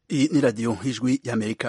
Iyi ni radiyo y'ijwi y'amerika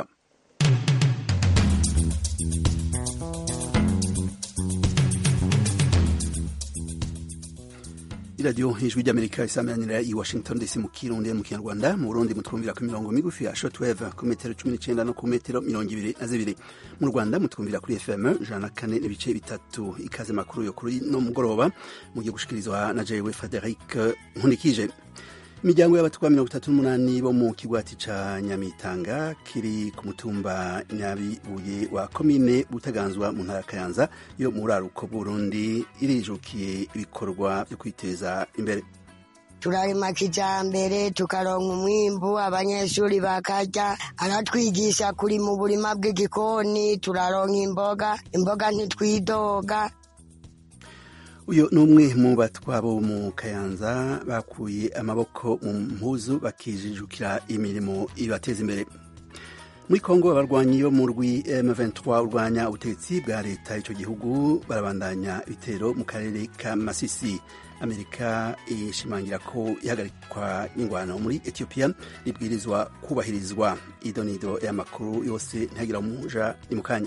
iradiyo y'ijwi ry'amerika isameranira i washington dc mu kirundi mu kinyarwanda mu burundi mutwumvira ku mirongo migufi ya shortwave ku metero cumi n'icenda no ku metero mirongo ibiri na zibiri mu rwanda mutwumvira kuri fm ijana na kane n'ibice bitatu ikaze makuru yo kuri no mugoroba mugiye gushikirizwa na jewe frederic nkunikije imiryango y'abatwa mirongo itatu n'umunani bo mu kigwati ca nyamitanga kiri ku mutumba nyabibuye wa komine butaganzwa mu ntara ya kayanza yo mu buraruko bw'uburundi irijukiye ibikorwa vyo kwiteza imbere turarima kijambere tukaronka umwimbu abanyeshuri bakarya aratwigisha kuri mu burima bw'igikoni turaronka imboga imboga ntitwidoga uyu ni umwe mu batwa bo mu kayanza bakuye amaboko mu mpuzu bakijijukira imirimo ibateza imbere muri kongo abarwanyi bo mu rwi M23 urwanya ubutegetsi bwa leta ico gihugu barabandanya ibitero mu karere ka Masisi Amerika ishimangira ko ihagarikwa n'ingwano muri Ethiopia ribwirizwa kubahirizwa idonido y'amakuru yose ntihagira umuja ni mukanya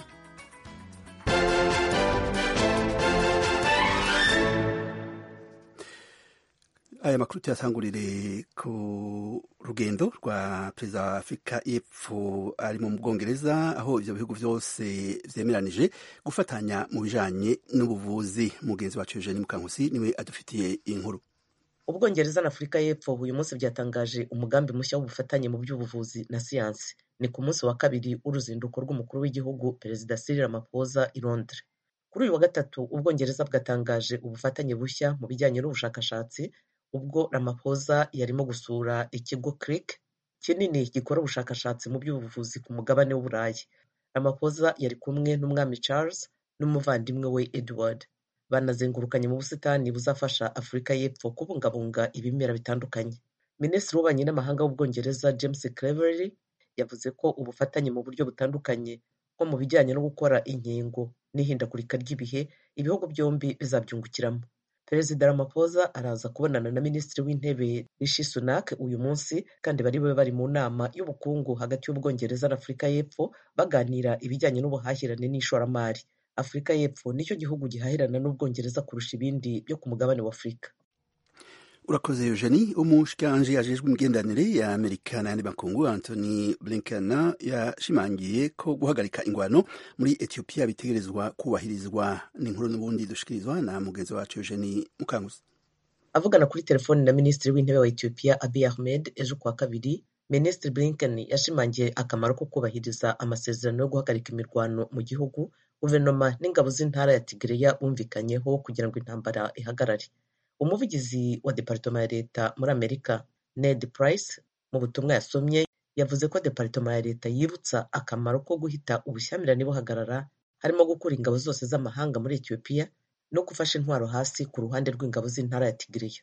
aya makuru tuyatangurire ku rugendo rwa perezida wa afurika y'epfo ari mu bwongereza aho ivyo bihugu vyose vyemeranije gufatanya mu bijanye n'ubuvuzi mugenzi wacu eugene mukankusi niwe adufitiye inkuru ubwongereza na afurika y'epfo uyu munsi byatangaje umugambi mushya w'ubufatanye mu by'ubuvuzi na siyansi ni ku munsi wa kabiri w'uruzinduko rw'umukuru w'igihugu perezida cyril ramaphosa i londres kuri uyu wa gatatu ubwongereza bwatangaje ubufatanye bushya mu bijyanye n'ubushakashatsi ubwo Ramaphosa yarimo gusura ikigo CRIC kinini gikora ubushakashatsi mu by'ubuvuzi ku mugabane w'Uburayi. Ramaphosa yari kumwe n'umwami Charles n'umuvandimwe we Edward. Banazengurukanye mu busitani buzafasha Afurika y'Epfo kubungabunga ibimera bitandukanye. Minisitiri w'ububanyi n'amahanga w'Ubwongereza James Cleverly yavuze ko ubufatanye mu buryo butandukanye nko mu bijyanye no gukora inkingo n'ihindagurika ry'ibihe ibihugu byombi bizabyungukiramo. Perezida Ramaphosa araza kubonana na Minisitiri w'Intebe Rishi Sunak uyu munsi kandi bari bube bari mu nama y'ubukungu hagati y'Ubwongereza na Afurika y'Epfo baganira ibijyanye n'ubuhahirane n'ishoramari. Afurika y'Epfo nicyo gihugu gihahirana n'Ubwongereza kurusha ibindi byo ku mugabane wa Afurika. urakoze eugenie umushikanje ajejwe imigenderanire ya amerika n'ayandi makungu anthony blinken yashimangiye ko guhagarika ingwano muri ethiopia bitegerezwa kubahirizwa n'inkuru n'ubundi dushikirizwa na mugenzi wacu eugenie mukanguzi avugana kuri telefoni na minisitiri w'intebe wa ethiopia abiy ahmed ejo kuwa kabiri minisitiri blinken yashimangiye akamaro ko kubahiriza amasezerano yo guhagarika imirwano mu gihugu guverinoma n'ingabo z'intara ya tigreya bumvikanyeho kugira ngo intambara ihagarare umuvugizi wa departoma ya leta muri amerika ned price mu butumwa yasomye yavuze ko departoma ya leta yibutsa akamaro ko guhita ubushyamirane buhagarara harimo gukura ingabo zose z'amahanga muri etiyopiya no gufasha intwaro hasi ku ruhande rw'ingabo z'intara ya tigiriya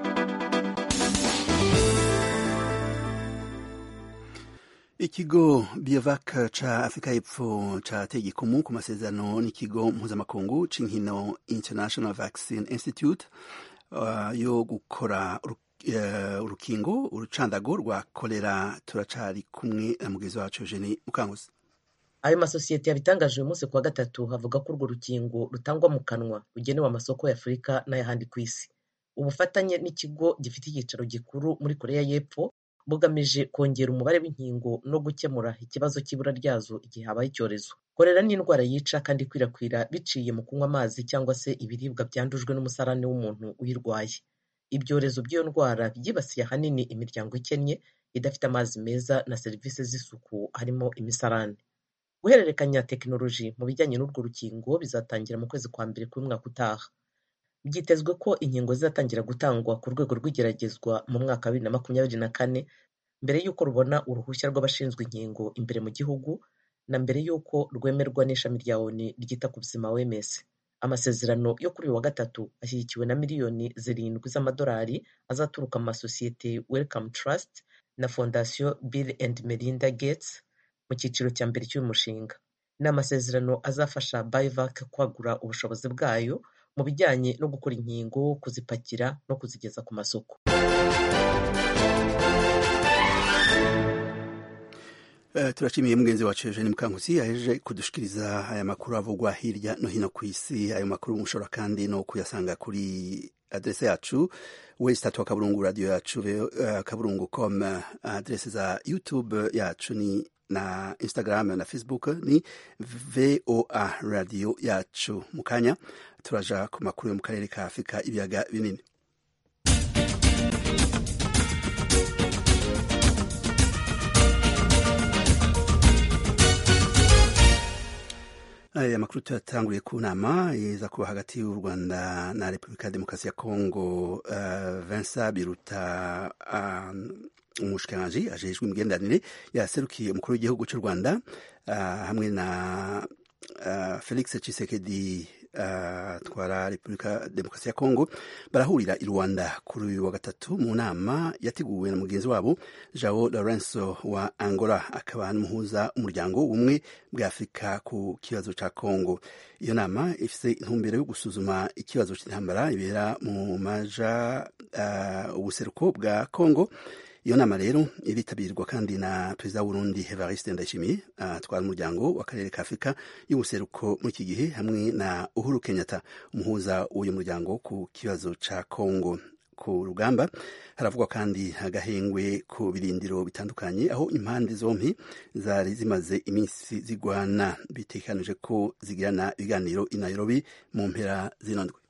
ikigo biovac ca afurika y'epfo cateye igikumu ku masezerano n'ikigo mpuzamakungu c'inkino international vaccine institute uh, yo gukora urukingo uh, urucandago rwa kolera turacari kumwe na mugenzi wacu eugene mukanguzi ayo masosiyete yabitangaje uyu munsi kuwa gatatu havuga ko urwo rukingo rutangwa mu kanwa rugenewe amasoko ya afurika n'ayahandi ku isi ubufatanye n'ikigo gifite icyicaro gikuru muri koreya y'epfo bugamije kongera umubare w'inkingo no gukemura ikibazo cy'ibura ryazo igihe habaye icyorezo korera ni indwara yica kandi ikwirakwira biciye mu kunywa amazi cyangwa se ibiribwa byandujwe n'umusarani w'umuntu uyirwaye ibyorezo by'iyo ndwara byibasiye ahanini imiryango ikennye idafite amazi meza na serivisi z'isuku harimo imisarani guhererekanya tekinoloji mu bijyanye n'urwo rukingo bizatangira mu kwezi kwa mbere k'umwaka utaha byitezwe ko inkingo zizatangira gutangwa ku rwego rw'igeragezwa mu mwaka wa bibiri na makumyabiri na kane mbere y'uko rubona uruhushya rw'abashinzwe inkingo imbere mu gihugu na mbere y'uko rwemerwa n'ishami rya oni ryita ku buzima wms amasezerano yo kuri uyu wa gatatu ashyigikiwe na miliyoni zirindwi z'amadolari azaturuka mu masosiyete welcome trust na fondasiyo bill and melinda gates mu cyiciro cya mbere cy'uyu mushinga ni amasezerano azafasha biovac kwagura ubushobozi bwayo mu bijyanye no gukora inkingo kuzipakira no kuzigeza ku masoko Uh, turashimiye mugenzi wacu Eugene Mukankusi yaheje kudushikiriza aya makuru avugwa hirya no hino ku isi ayo makuru mushobora kandi no kuyasanga kuri adrese yacu wesitatu wa kaburungu radio yacu uh, kaburungu com adrese za youtube yacu ni na instagram na facebook ni voa radio yacu mu kanya turaja ku makuru yo mu karere ka afurika ibiyaga binini aya makuru tuyatanguriye ku nama iza kuba hagati y'u rwanda na repubulika ya demokarasi ya kongo uh, vincent biruta uh, umushikiranganji ajejwe imigenderanire yaserukiye umukuru w'igihugu cy'u rwanda uh, hamwe na uh, felix chisekedi atwara uh, repubulika demokarasi ya kongo barahurira i rwanda kuri uyu wa gatatu mu nama yateguwe na mugenzi wabo jao lorenzo wa angola akaba n'umuhuza umuryango w'ubumwe bwa afurika ku kibazo cya kongo iyo nama ifite intumbero yo gusuzuma ikibazo cy'intambara ibera mu maja uh, ubuseruko bwa kongo iyo nama rero iritabirwa kandi na perezida w'urundi evariste ndayishimiye atwara uh, umuryango w'akarere ka afurika y'ubuseruko muri iki gihe hamwe na uhuru kenyatta umuhuza w'uyu muryango ku kibazo ca kongo ku rugamba haravugwa kandi agahengwe ku birindiro bitandukanye aho impande zompi zari zimaze iminsi zigwana bitekanije ko zigirana ibiganiro i nairobi mu mpera zino ndwi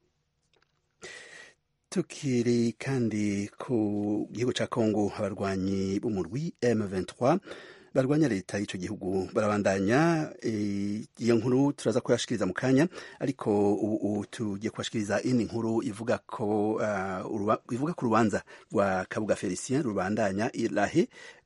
tukiri kandi ku gihugu cya kongo abarwanyi b'umurwi M23 barwanya leta y'icyo gihugu barabandanya iyo nkuru turaza kuyashikiriza mu kanya ariko ubu tugiye kubashikiriza indi nkuru ivuga ko uh, ivuga ku rubanza rwa kabuga felicien rubandanya irahe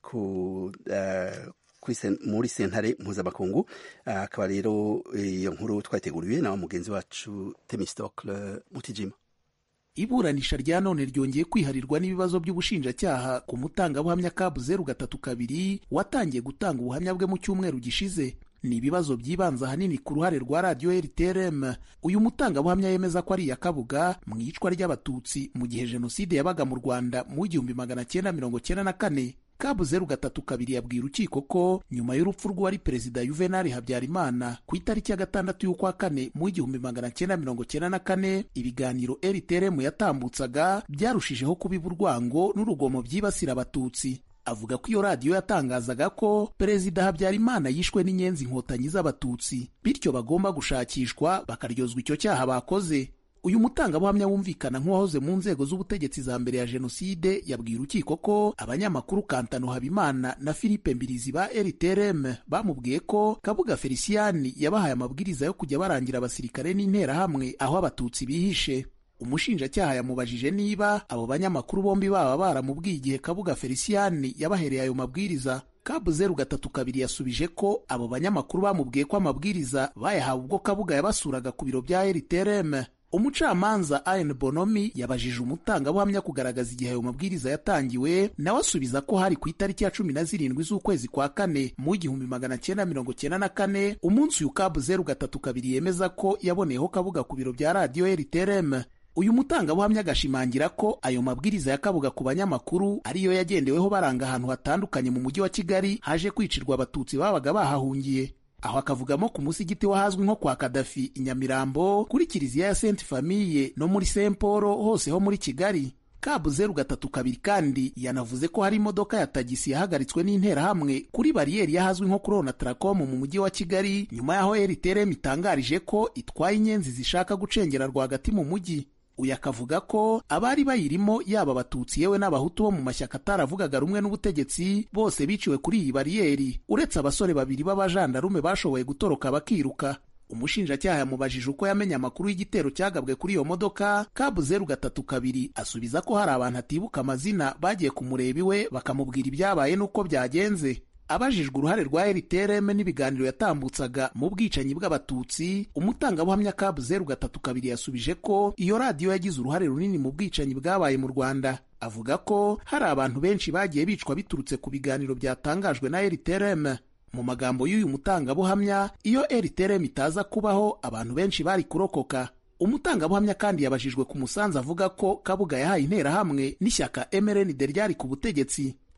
ku uh, muri sentare mpuzamakungu akaba rero iyo nkuru twayiteguriwe na mugenzi wacu temistocle mutijima iburanisha rya none ryongeye kwiharirwa n'ibibazo by'ubushinjacyaha ku mutangabuhamya kabu zeru gatatu kabiri watangiye gutanga ubuhamya bwe mu cyumweru gishize ni ibibazo byibanza ahanini ku ruhare rwa radiyo rtrm uyu mutangabuhamya yemeza ko ari iya kabuga mu iyicwa ry'abatutsi mu gihe jenoside yabaga mu rwanda mu igihumbi magana cyenda mirongo cyenda na kane kabu zeru gatatu kabiri yabwiye urukiko ko nyuma y'urupfu rw'uwari perezida yuvenali habyarimana ku itariki ya gatandatu y'ukwa kane mu igihumbi magana cyenda mirongo cyenda na kane ibiganiro rtrm yatambutsaga byarushijeho kubiba urwango n'urugomo byibasira abatutsi avuga ko iyo radiyo yatangazaga ko perezida habyarimana yishwe n'inyenzi inkotanyi z'abatutsi bityo bagomba gushakishwa bakaryozwa icyo cyaha bakoze uyu mutangabuhamya wumvikana nk'uwahoze mu nzego z'ubutegetsi za mbere ya jenoside yabwiye urukiko ko abanyamakuru kantano habimana na philippe mbirizi ba rtrm bamubwiye ko kabuga feliciyani yabahaye amabwiriza yo kujya barangira abasirikare n'interahamwe aho abatutsi bihishe umushinjacyaha yamubajije niba abo banyamakuru bombi baba baramubwiye igihe kabuga feliciyani yabahereye ayo mabwiriza kabu zeru gatatu kabiri yasubije ko abo banyamakuru bamubwiye ko amabwiriza bayahawe ubwo kabuga yabasuraga ku biro bya rtrm umucamanza Ayen Bonomi yabajije umutangabuhamya kugaragaza igihe ayo mabwiriza yatangiwe nawe asubiza ko hari ku itariki ya cumi na zirindwi z'ukwezi kwa kane mu igihumbi magana cyenda mirongo cyenda na kane umunsi uyu kabu zeru gatatu kabiri yemeza ko yaboneyeho kabuga ku biro bya radiyo rtrm uyu mutangabuhamya agashimangira ko ayo mabwiriza ya kabuga ku banyamakuru ariyo yagendeweho baranga ahantu hatandukanye mu mujyi wa kigali haje kwicirwa abatutsi babaga bahahungiye aho akavugamo ku musigiti wahazwi nko kwa kadafi i nyamirambo kuri kiliziya ya senti famiye no muri saint paul hose ho muri kigali kabu zeru gatatu kabiri kandi yanavuze ko hari imodoka ya tagisi yahagaritswe n'interahamwe kuri bariyeri y'ahazwi nko kuri onatracom mu mujyi wa kigali nyuma y'aho rtrm itangarije ko itwaye inyenzi zishaka gucengera rwagati mu mujyi uyu akavuga ko abari bayirimo yaba abatutsi yewe n'abahutu bo mu mashyaka ataravugaga rumwe n'ubutegetsi bose biciwe kuri iyi bariyeri uretse abasore babiri b'abajandarume bashoboye gutoroka bakiruka umushinjacyaha yamubajije uko yamenye amakuru y'igitero cyagabwe kuri iyo modoka kabu zeru gatatu kabiri asubiza ko hari abantu atibuka amazina bagiye kumureba iwe bakamubwira ibyabaye n'uko byagenze abajijwe uruhare rwa rtrm n'ibiganiro yatambutsaga mu bwicanyi bw'abatutsi umutangabuhamya kabu zeru gatatu kabiri yasubije ko iyo radiyo yagize uruhare runini mu bwicanyi bwabaye mu rwanda avuga ko hari abantu benshi bagiye bicwa biturutse ku biganiro byatangajwe na rtrm mu magambo y'uyu mutangabuhamya iyo rtrm itaza kubaho abantu benshi bari kurokoka umutangabuhamya kandi yabajijwe ku musanzu avuga ko kabuga yahaye interahamwe n'ishyaka mrnd ryari ku butegetsi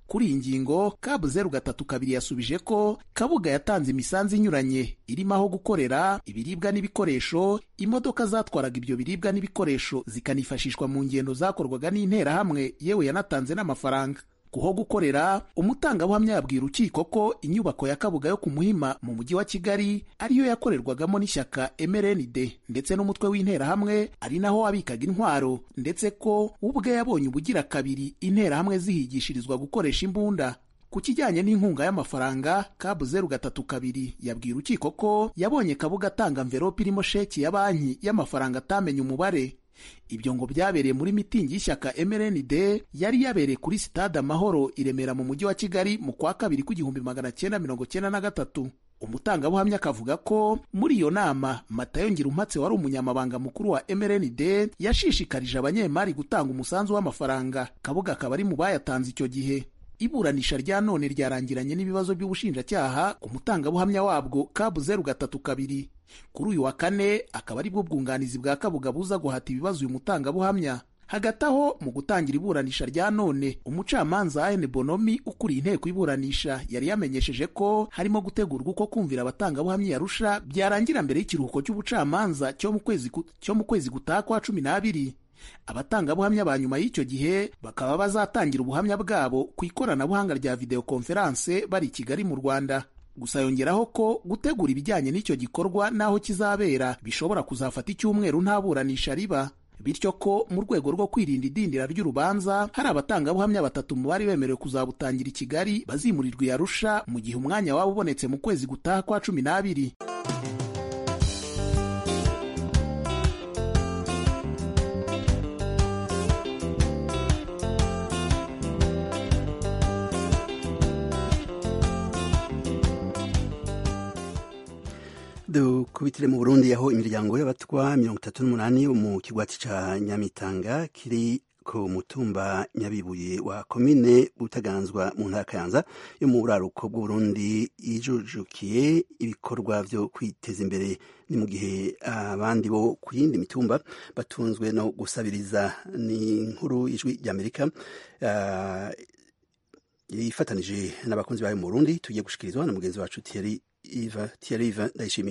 kuri iyi ngingo kabu zeru gatatu kabiri yasubije ko kabuga yatanze imisanzu inyuranye irimo aho gukorera ibiribwa n'ibikoresho imodoka zatwaraga ibyo biribwa n'ibikoresho zikanifashishwa mu ngendo zakorwaga n'interahamwe yewe yanatanze n'amafaranga kuho gukorera umutangabuhamya yabwira urukiko ko inyubako ya kabuga yo ku muhima mu mujyi wa kigali ariyo yakorerwagamo n'ishyaka mrnd ndetse n'umutwe w'interahamwe ari naho wabikaga intwaro ndetse ko ubwe yabonye ubugira kabiri interahamwe zihigishirizwa gukoresha imbunda ku kijyanye n'inkunga y'amafaranga kabu zeru gatatu kabiri yabwiye urukiko ko yabonye kabuga atanga mverope irimo sheki ya banki y'amafaranga atamenye umubare ibyo ngo byabereye muri mitingi y'ishyaka mrnd yari yabereye kuri sitade amahoro i remera mu mujyi wa kigali mu kwa kabiri kw'igihumbi magana cyenda mirongo cyenda na gatatu umutangabuhamya akavuga ko muri iyo nama matayo ngirumpatse wari umunyamabanga mukuru wa mrnd yashishikarije abanyemari gutanga umusanzu w'amafaranga kabuga akaba ari mu bayatanze icyo gihe iburanisha rya none ryarangiranye n'ibibazo by'ubushinjacyaha ku mutangabuhamya wabwo kabu zeru gatatu kabiri kuri uyu wa kane akaba ari bwo bwunganizi bwa kabuga buza guhata ibibazo uyu mutangabuhamya hagati aho mu gutangira iburanisha rya none umucamanza ane bonomi ukuriye inteko iburanisha yari yamenyesheje ko harimo gutegurwa uko kumvira abatangabuhamya yarusha byarangira mbere y'ikiruhuko cy'ubucamanza cyo mu kwezi cyo mu kwezi gutaha kwa cumi n'abiri abatangabuhamya ba nyuma y'icyo gihe bakaba bazatangira ubuhamya bwabo ku ikoranabuhanga rya videwo konferanse bari i kigali mu rwanda gusa yongeraho ko gutegura ibijyanye n'icyo gikorwa n'aho kizabera bishobora kuzafata icyumweru nta buranisha riba bityo ko mu rwego rwo kwirinda idindira ry'urubanza hari abatangabuhamya batatu mu bari bemerewe kuzabutangira i kigali bazimurirwa i arusha mu gihe umwanya waba ubonetse mu kwezi gutaha kwa cumi n'abiri dukubitire mu burundi aho imiryango y'abatwa mirongo itatu n'umunani yo mu kigwati ca nyamitanga kiri ku mutumba nyabibuye wa komine butaganzwa mu ntara kayanza yo mu buraruko bw'uburundi ijujukiye ibikorwa vyo kwiteza imbere ni mu gihe abandi bo ku yindi mitumba batunzwe no gusabiriza ni inkuru ijwi ry'amerika uh, yifatanije n'abakunzi bayo mu burundi tugiye gushikirizwa na mugenzi wacu Thierry Iva Thierry Iva ndayishimiye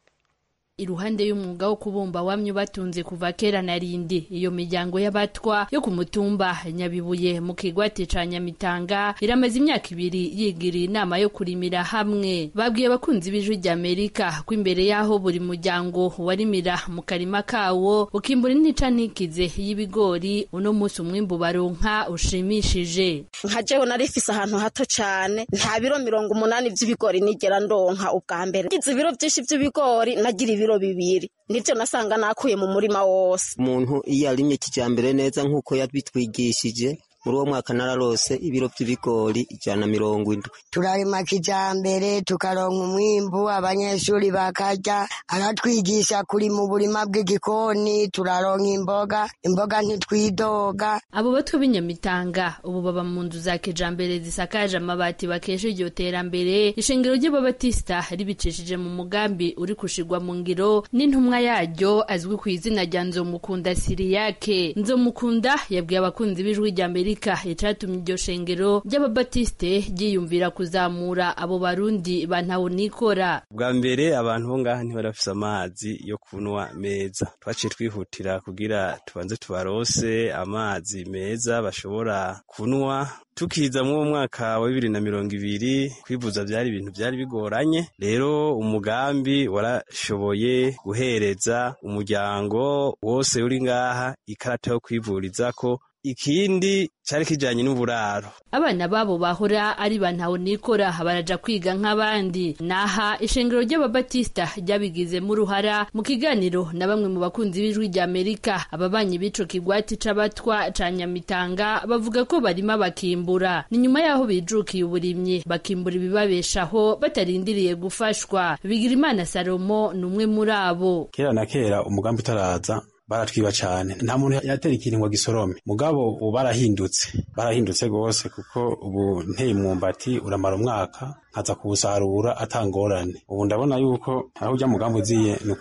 iruhande y'umwuga wo kubumba wamye batunze kuva kera na rindi iyo miryango y'abatwa yo ku mutumba nyabibuye mu kigwati ca nyamitanga iramaze imyaka ibiri yigiriye inama yo kurimira hamwe babwiye abakunzi b'ijwi ry'amerika ko imbere y'aho buri muryango warimira mu karima kawo ukimbura intica ntikize y'ibigori uno munsi umwimbu baronka ushimishije nka jewe nari ifise ahantu hato cane nta biro mirongo umunani vy'ibigori nigera ndonka ubwa mbere ngize ibiro vyinshi vy'ibigori nagira ibiro bibiri nivyo nasanga nakuye mu murima wose umuntu iyo arimye kijambere neza nk'uko yabitwigishije muri uwo mwaka nararose ibiro by'ibigori ijana mirongo indwi turarima kijambere tukaronka umwimbu abanyeshuri bakarya aratwigisha kuri mu burima bw'igikoni turaronka imboga imboga ntitwidoga abo batwe b'inyamitanga ubu baba mu nzu za kijambere zisakaje amabati bakesha iryo terambere ishingiro ry'ababatisita ribicishije mu mugambi uri kushirwa mu ngiro n'intumwa yaryo azwi ku izina rya nzomukunda siriyake nzomukunda yabwiye abakunzi b'ijwi rya amerika icatumye iryo shengero ry'ababatisite ryiyumvira kuzamura abo barundi bantawunikora bwa mbere abantu bo ngaha ntibari bafise amazi yo kunywa meza twaciye twihutira kugira tubanze tubarose amazi meza bashobora kunywa tukiza muri uwo mwaka wa bibiri na mirongo ibiri kwivuza byari ibintu byari bigoranye rero umugambi warashoboye guhereza umuryango wose uri ngaha ikarata yo kwivurizako ikindi cyari kijanye n'uburaro abana babo bahora ari bantawunikora baraja kwiga nk'abandi naha ishengero ry'ababatisita ryabigizemo uruhara mu kiganiro na bamwe mu bakunzi b'ijwi rya amerika ababanyi b'ico kigwati c'abatwa ca nyamitanga bavuga ko barima bakimbura ni nyuma y'aho bijukiye uburimyi bakimbura ibibabeshaho batarindiriye gufashwa bigirimana salomo ni umwe muri abo kera na kera umugambi utaraza baratwiba cyane nta muntu yatera ikintu ngo gisorome mugabo ubu barahindutse barahindutse rwose kuko ubu nteye umwumbati uramara umwaka nkaza kuwusarura atangorane ubu ndabona yuko aho ujya mugambi uziye ni ukuri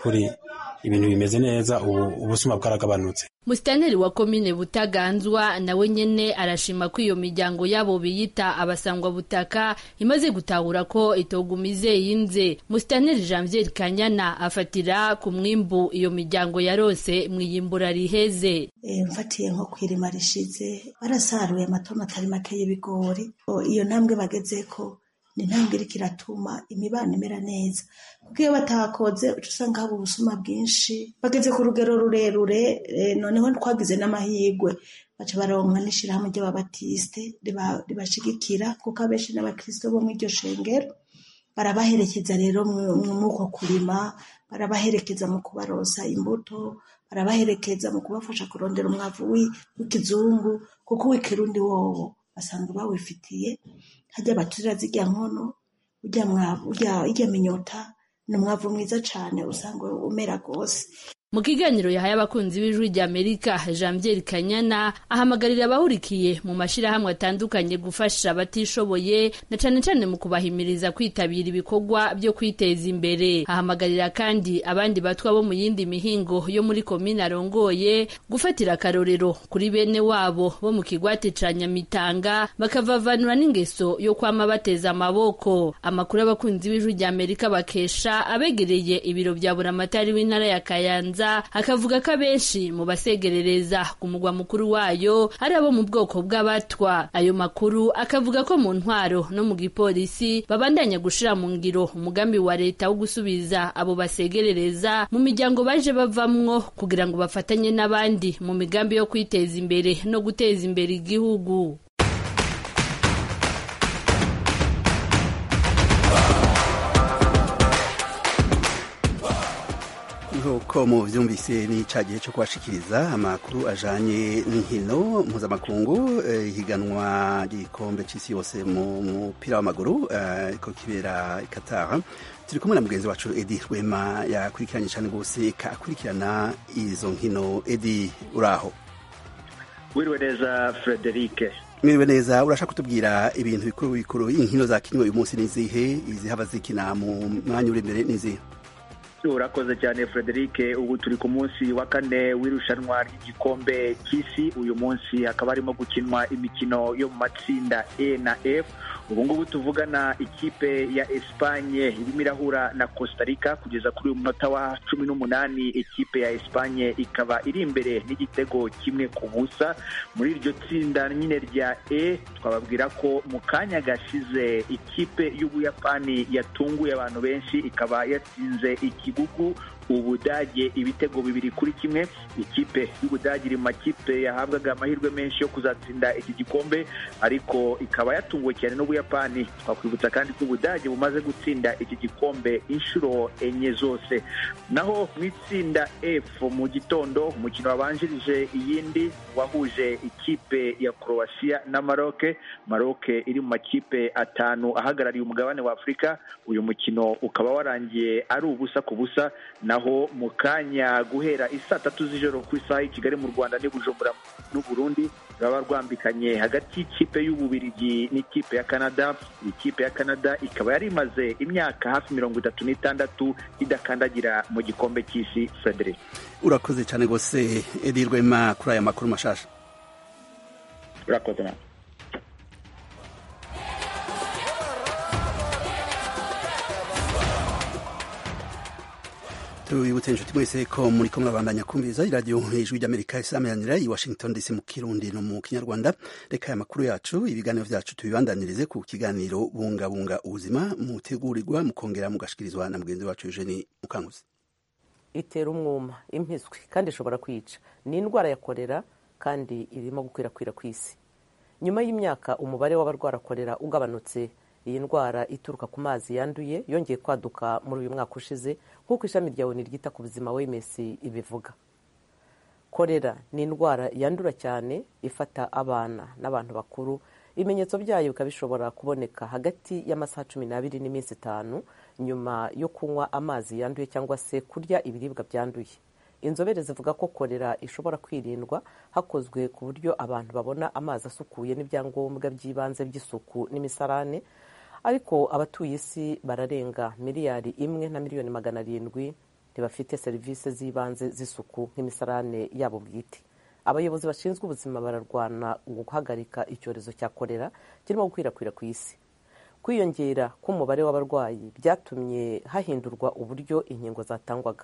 ibintu bimeze neza ubu ubusuma bwaragabanutse Musitanteri wa komine Butaganzwa nawe nyene arashima ko iyo miryango yabo biyita abasangwa butaka imaze gutahura ko itogumize yinze. Musitanteri Janvier Kanyana afatira ku mwimbu iyo miryango yarose mwiyimbura riheze. E, mfatiye nko kwirima rishize barasaruye amatoma atari make y'ibigori iyo ntambwe bagezeko ni intambwe iriko iratuma imibano imera neza kuko iyo batakoze uca usanga haba ubusuma bwinshi bageze ku rugero rurerure e, noneho twagize n'amahirwe baca baronka n'ishirahamwe ry'ababatisite ribashigikira kuko abenshi n'abakristo bo mw'iryo shengero barabaherekeza rero mw'uko kurima barabaherekeza mu kubarosa imbuto barabaherekeza mu kubafasha kurondera umwavu w'ikizungu kuko uw'ikirundi wowo basanga bawifitiye hajya baturira zirya nkono urya mwavu urya minyota ni umwavu mwiza cane usanga umera gose mu kiganiro yahaye abakunzi b'ijwi rya amerika janvier kanyana ahamagarira abahurikiye mu mashirahamwe atandukanye gufasha abatishoboye na cane cane mu kubahimiriza kwitabira ibikorwa byo kwiteza imbere ahamagarira kandi abandi batwa bo mu yindi mihingo yo muri komine arongoye gufatira akarorero kuri bene wabo bo mu kigwati ca nyamitanga bakavavanura n'ingeso yo kwama bateza amaboko amakuru abakunzi b'ijwi rya amerika bakesha abegereye ibiro vya buramatari w'intara ya kayanza akavuga ko abenshi mu basegerereza ku mugwa mukuru wayo ari abo mu bwoko bw'abatwa ayo makuru akavuga ko mu ntwaro no mu gipolisi babandanya gushira mu ngiro umugambi wa leta wo gusubiza abo basegerereza mu miryango baje bavamwo kugira ngo bafatanye n'abandi mu migambi yo kwiteza imbere no guteza imbere igihugu nk'uko muvyumvise ni ca gihe co kubashikiriza amakuru ajanye n'inkino mpuzamakungu ihiganwa ry'igikombe c'isi yose mu mupira w'amaguru ko kibera i Qatar turi kumwe na mugenzi wacu Edi Rwema yakurikiranye cane gose akurikirana izo nkino Edi uraho wiriwe neza Frederic mwiriwe neza urashaka kutubwira ibintu bikuru bikuru inkino zakinwe uyu munsi nizihe izihava zikina mu mwanya uri imbere nizihe urakoze cyane frederic ubu turi ku munsi wa kane w'irushanwa ry'igikombe cy'isi uyu munsi hakaba harimo gukinwa imikino yo mu matsinda e na f ubu ngubu tuvugana ikipe ya esipanye irimo irahura na costa rica kugeza kuri uyu munota wa cumi n'umunani ikipe ya esipanye ikaba iri imbere n'igitego kimwe ku busa muri iryo tsinda nyine rya e twababwira ko mu kanya gashize ikipe y'ubuyapani yatunguye abantu benshi ikaba yatsinze iki igihugu ubudage ibitego bibiri kuri kimwe ikipe y'ubudage iri mu makipe yahabwaga amahirwe menshi yo kuzatsinda iki gikombe ariko ikaba yatunguwe cyane n'ubuyapani twakwibutsa kandi ko ubudage bumaze gutsinda iki gikombe inshuro enye zose naho mu itsinda f mu gitondo umukino wabanjirije iyindi wahuje ikipe ya croatia na maroke maroke iri mu makipe atanu ahagarariye umugabane wa afurika uyu mukino ukaba warangiye ari ubusa ku busa naho mu kanya guhera isaa tatu z'ijoro ku isaha y'i kigali mu rwanda n'i bujumbura n'uburundi ruraba rwambikanye hagati y'ikipe y'ububirigi n'ikipe ya canada ikipe ya canada ikaba yari imaze imyaka hafi mirongo itatu n'itandatu idakandagira mu gikombe cy'isi frederic urakoze cyane rwose edi rwema kuri aya makuru mashasha urakoze nawe tubibutse inshuti mwese ko muri ko murabandanya kumviriza iradiyo ijwi ry'amerika isameranira i washington dc mu kirundi no mu kinyarwanda reka aya makuru yacu ibiganiro vyacu tubibandanirize ku kiganiro bungabunga ubuzima mutegurirwa mukongera mugashikirizwa na mugenzi wacu eugeni mukanguzi itera umwuma impiswi kandi ishobora kwica ni indwara ya korera kandi irimo gukwirakwira ku isi nyuma y'imyaka umubare w'abarwara korera ugabanutse iyi ndwara ituruka ku mazi yanduye yongeye kwaduka muri uyu mwaka ushize nk'uko ishami rya oni ryita ku buzima wms ibivuga korera ni indwara yandura cyane ifata abana n'abantu bakuru ibimenyetso byayo bikaba bishobora kuboneka hagati y'amasaha cumi n'abiri n'iminsi itanu nyuma yo kunywa amazi yanduye cyangwa se kurya ibiribwa byanduye inzobere zivuga ko korera ishobora kwirindwa hakozwe ku buryo abantu babona amazi asukuye n'ibyangombwa by'ibanze by'isuku n'imisarane ariko abatuye isi bararenga miliyari imwe na miliyoni magana arindwi ntibafite serivisi z'ibanze z'isuku nk'imisarane yabo bwite abayobozi bashinzwe ubuzima bararwana guhagarika icyorezo cya korera kirimo gukwirakwira ku isi kwiyongera k'umubare w'abarwayi byatumye hahindurwa uburyo inkingo zatangwaga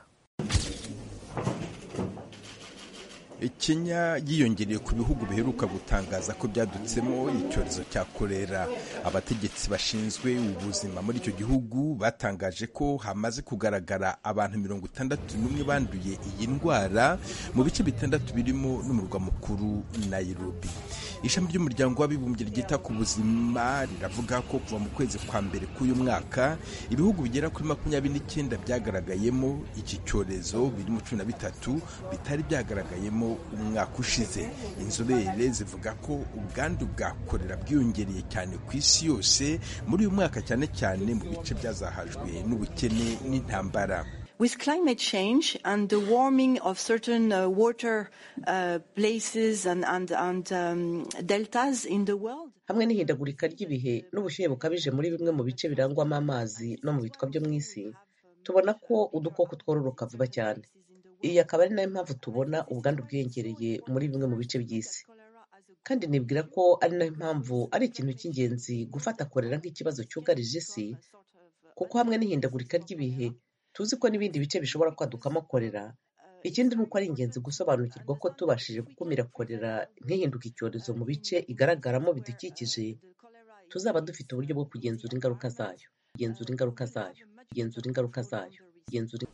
kenya yiyongereye ku bihugu biheruka gutangaza ko byadutsemo icyorezo cya korera abategetsi bashinzwe ubuzima muri icyo gihugu batangaje ko hamaze kugaragara abantu mirongo itandatu n'umwe banduye iyi ndwara mu bice bitandatu birimo n'umurwa mukuru nairobi ishami ry'umuryango w'abibumbye ryita ku buzima riravuga ko kuva mu kwezi kwa mbere k'uyu mwaka ibihugu bigera kuri makumyabiri n'icyenda byagaragayemo iki cyorezo birimo cumi na bitatu bitari byagaragayemo umwaka ushize inzobere zivuga ko ubwandu bwa korera bwiyongereye cyane ku isi yose muri uyu mwaka cyane cyane mu bice byazahajwe n'ubukene n'intambara With climate change and the warming of certain uh, water uh, places and, and, and um, deltas in the world, hamwe n'ihindagurika ry'ibihe n'ubushyuhe bukabije muri bimwe mu bice birangwamo amazi no mu bitwa byo mu isi tubona ko udukoko twororoka vuba cyane iyi akaba ari nayo mpamvu tubona ubwandu bwiyongereye muri bimwe mu bice by'isi kandi nibwira ko ari nayo mpamvu ari ikintu cy'ingenzi gufata korera nk'ikibazo cyugarije isi kuko hamwe n'ihindagurika ry'ibihe tuzi ko n'ibindi bice bishobora kwadukamo korera ikindi ni uko ari ingenzi gusobanukirwa ko tubashije gukumira korera ntihinduke icyorezo mu bice igaragaramo bidukikije tuzaba dufite uburyo bwo kugenzura ingaruka zayo kugenzura ingaruka zayo kugenzura ingaruka zayo kugenzura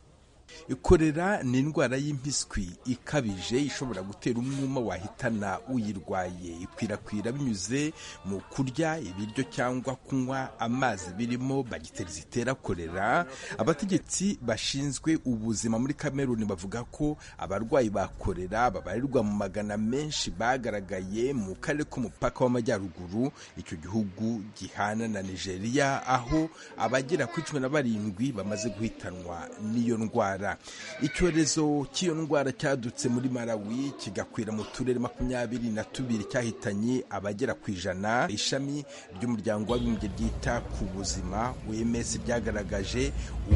korera ni indwara y'impiswi ikabije ishobora gutera umwuma wahitana uyirwaye ikwirakwira binyuze mu kurya ibiryo cyangwa kunywa amazi birimo bagiteri zitera korera abategetsi bashinzwe ubuzima muri kameruni bavuga ko abarwayi ba korera babarirwa mu magana menshi bagaragaye mu karere k'umupaka w'amajyaruguru icyo gihugu gihana na nigeria aho abagera kuri cumi na barindwi bamaze guhitanwa n'iyo ndwara icyorezo cy'iyo ndwara cyadutse muri malawi kigakwira mu turere makumyabiri na tubiri cyahitanye abagera ku ijana ishami ry'umuryango w'abibumbye ryita ku buzima wms byagaragaje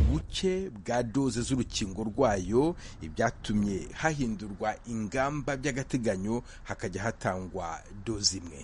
ubuke bwa doze z'urukingo rwayo ibyatumye hahindurwa ingamba by'agateganyo hakajya hatangwa doze imwe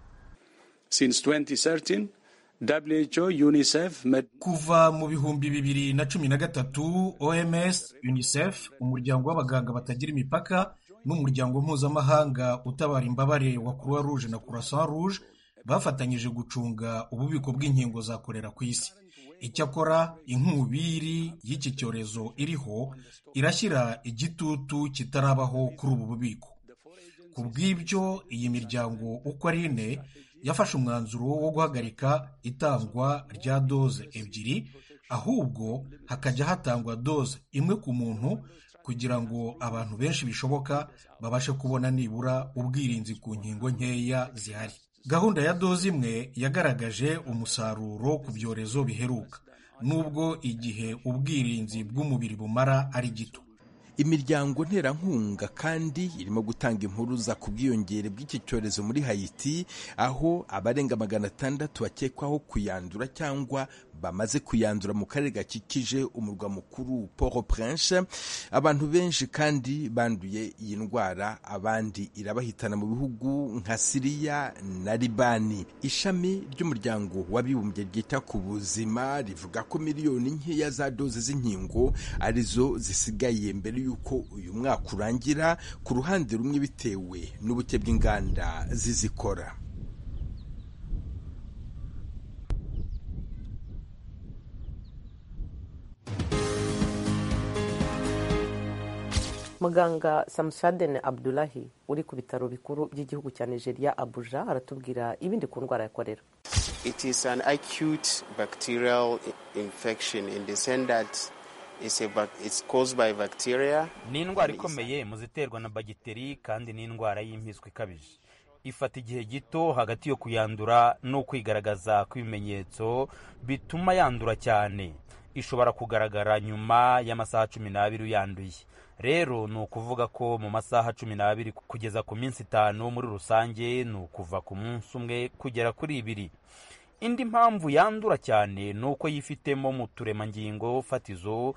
Since 2013, WHO, UNICEF, Med kuva mu bihumbi bibiri na cumi na gatatu oms unicef umuryango w'abaganga batagira imipaka n'umuryango mpuzamahanga utabara imbabare wa croix rouge na croissant rouge bafatanyije gucunga ububiko bw'inkingo za korera ku isi icyakora inkubiri y'iki cyorezo iriho irashyira igitutu kitarabaho kuri ubu bubiko ku bw'ibyo iyi miryango uko ari ine yafashe umwanzuro wo guhagarika itangwa rya doze ebyiri ahubwo hakajya hatangwa doze imwe ku muntu kugira ngo abantu benshi bishoboka babashe kubona nibura ubwirinzi ku nkingo nkeya zihari gahunda ya doze imwe yagaragaje umusaruro ku byorezo biheruka nubwo igihe ubwirinzi bw'umubiri bumara ari gito imiryango nterankunga kandi irimo gutanga impuruza ku bwiyongere bw'iki cyorezo muri hayiti aho abarenga magana atandatu bakekwaho kuyandura cyangwa bamaze kuyandura mu karere gakikije umurwa mukuru port prince abantu benshi kandi banduye iyi ndwara abandi irabahitana mu bihugu nka siriya na libani ishami ry'umuryango w'abibumbye ryita ku buzima rivuga ko miliyoni nkeya za doze z'inkingo arizo zisigaye mbere y'uko uyu mwaka urangira ku ruhande rumwe bitewe n'ubuke bw'inganda zizikora muganga samusadene abdulahi uri ku bitaro bikuru by'igihugu cya nigeria abuja aratubwira ibindi ku ndwara ya korera It is an acute bacterial infection in the sense that it's, a, bac- it's caused by bacteria. ni indwara ikomeye mu ziterwa na bagiteri kandi ni indwara y'impiswi ikabije ifata igihe gito hagati yo kuyandura no kwigaragaza kw'ibimenyetso bituma yandura cyane ishobora kugaragara nyuma y'amasaha cumi n'abiri uyanduye rero ni ukuvuga ko mu masaha cumi n'abiri kugeza ku minsi itanu muri rusange ni ukuva ku munsi umwe kugera kuri ibiri indi mpamvu yandura cyane ni uko yifitemo mu turemangingo fatizo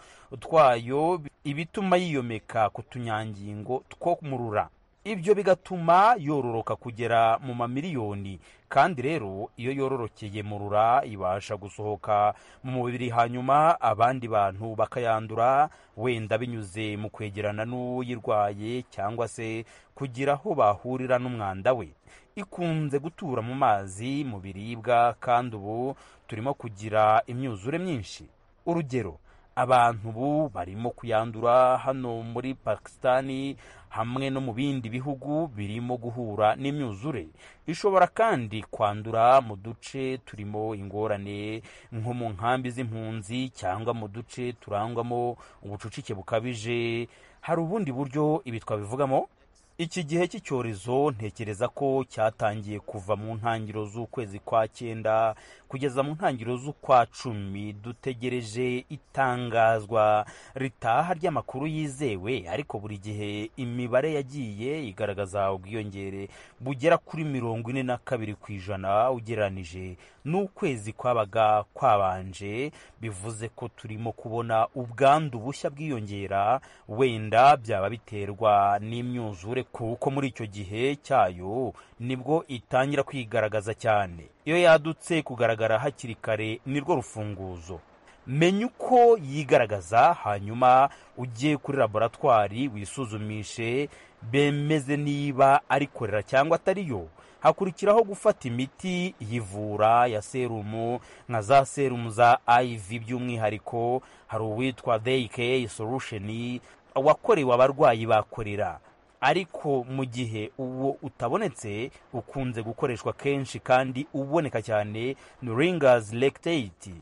twayo ibituma yiyomeka ku tunyangingo two mu rura ibyo bigatuma yororoka kugera mu mamiliyoni kandi rero iyo yororokeye mu rura ibasha gusohoka mu mubiri hanyuma abandi bantu bakayandura wenda binyuze mu kwegerana n'uyirwaye cyangwa se kugira aho bahurira n'umwanda we ikunze gutura mu mazi mu biribwa kandi ubu turimo kugira imyuzure myinshi urugero abantu ubu barimo kuyandura hano muri pakisitani hamwe no mu bindi bihugu birimo guhura n'imyuzure ishobora kandi kwandura mu duce turimo ingorane nko mu nkambi z'impunzi cyangwa mu duce turangwamo ubucucike bukabije hari ubundi buryo ibi twabivugamo iki gihe cy'icyorezo ntekereza ko cyatangiye kuva mu ntangiriro z'ukwezi kwa cyenda kugeza mu ntangiriro z'ukwa cumi dutegereje itangazwa ritaha ry'amakuru yizewe ariko buri gihe imibare yagiye igaragaza ubwiyongere bugera kuri mirongo ine na kabiri ku ijana ugereranije n'ukwezi kwabaga kwabanje bivuze ko turimo kubona ubwandu bushya bwiyongera wenda byaba biterwa n'imyuzure kuko muri icyo gihe cyayo nibwo itangira kwigaragaza cyane iyo yadutse kugaragara hakiri kare nirwo rufunguzo menya uko yigaragaza hanyuma ujye kuri laboratwari wisuzumishe bemeze niba ari korera cyangwa atariyo hakurikiraho gufata imiti yivura ya serumu nka za serumu za iv by'umwihariko hari uwitwa dayike solution wakorewe abarwayi bakorera ariko mu gihe uwo utabonetse ukunze gukoreshwa kenshi kandi uboneka cyane ni ringazi lactate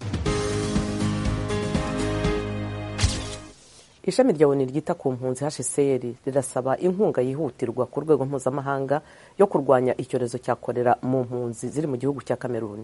ishami rya oni ryita ku mpunzi hcr rirasaba inkunga yihutirwa ku rwego mpuzamahanga yo kurwanya icyorezo cya korera mu mpunzi ziri mu gihugu cya kameruni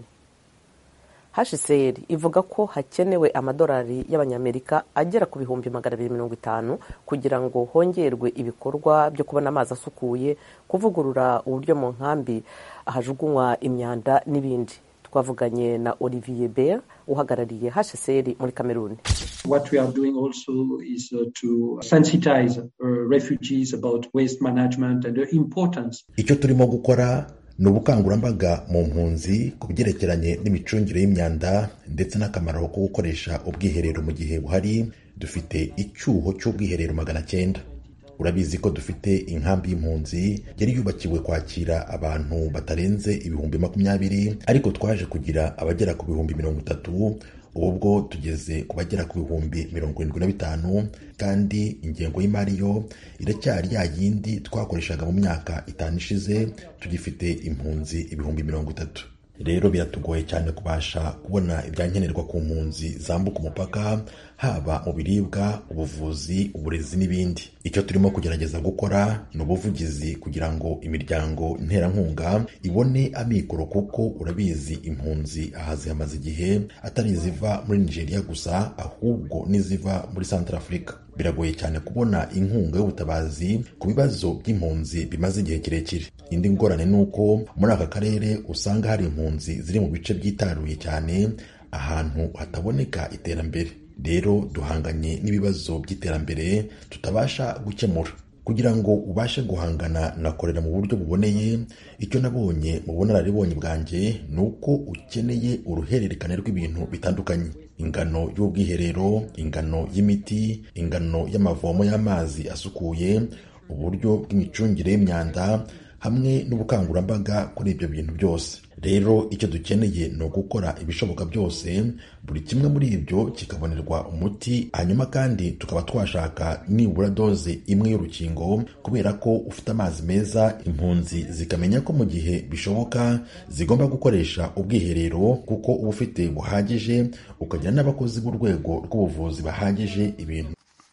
hcr ivuga ko hakenewe amadolari y'abanyamerika agera ku bihumbi magana abiri mirongo itanu kugira ngo hongerwe ibikorwa byo kubona amazi asukuye kuvugurura uburyo mu nkambi ahajugunywa imyanda n'ibindi twavuganye na olivier ber uhagarariye hcr muri kameruni What we are doing also is uh, to sensitize uh, refugees about waste management and the importance. icyo turimo gukora ni ubukangurambaga mu mpunzi ku byerekeranye n'imicungire y'imyanda ndetse n'akamaro ko gukoresha ubwiherero mu gihe buhari dufite icyuho cy'ubwiherero magana cyenda urabizi ko dufite inkambi y'impunzi yari yubakiwe kwakira abantu batarenze ibihumbi makumyabiri ariko twaje kugira abagera ku bihumbi mirongo itatu ubu bwo tugeze ku bagera ku bihumbi mirongo irindwi na bitanu kandi ingengo y'imari yo iracyari ya yindi twakoreshaga mu myaka itanu ishize tugifite impunzi ibihumbi mirongo itatu rero biratugoye cyane kubasha kubona ibyankenerwa ku mpunzi zambuka umupaka haba mu biribwa ubuvuzi uburezi n'ibindi icyo turimo kugerageza gukora ni ubuvugizi kugira ngo imiryango nterankunga ibone amikoro kuko urabizi impunzi aha zihamaze igihe atari iziva muri nigeria gusa ahubwo n'iziva muri central africa biragoye cyane kubona inkunga y'ubutabazi ku bibazo by'impunzi bimaze igihe kirekire indi ngorane ni uko muri aka karere usanga hari impunzi ziri mu bice byitaruye cyane ahantu hataboneka iterambere rero duhanganye n'ibibazo by'iterambere tutabasha gukemura kugira ngo ubashe guhangana na korera mu buryo buboneye icyo nabonye mu bunararibonye bwanjye ni uko ukeneye uruhererekane rw'ibintu bitandukanye ingano y'ubwiherero ingano y'imiti ingano y'amavomo y'amazi asukuye uburyo bw'imicungire y'imyanda hamwe n'ubukangurambaga kuri ibyo bintu byose rero icyo dukeneye ni ugukora ibishoboka byose buri kimwe muri ibyo kikabonerwa umuti hanyuma kandi tukaba twashaka nibura doze imwe y'urukingo kubera ko ufite amazi meza impunzi zikamenya ko mu gihe bishoboka zigomba gukoresha ubwiherero kuko uba ufite buhagije ukagira n'abakozi b'urwego rw'ubuvuzi bahagije ibintu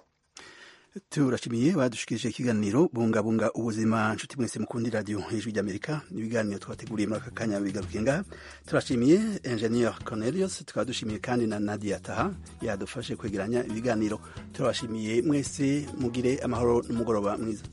turashimiye badushikirije ikiganiro bungabunga ubuzima nshuti mwese mukundi radiyo ijwi ry'amerika ibiganiro twateguriye muri aka kanya bigarukiye ngaha turashimiye engineer cornelius tukaba dushimiye kandi na nadia taha yadufashe kwegeranya ibiganiro turabashimiye mwese mugire amahoro n'umugoroba mwiza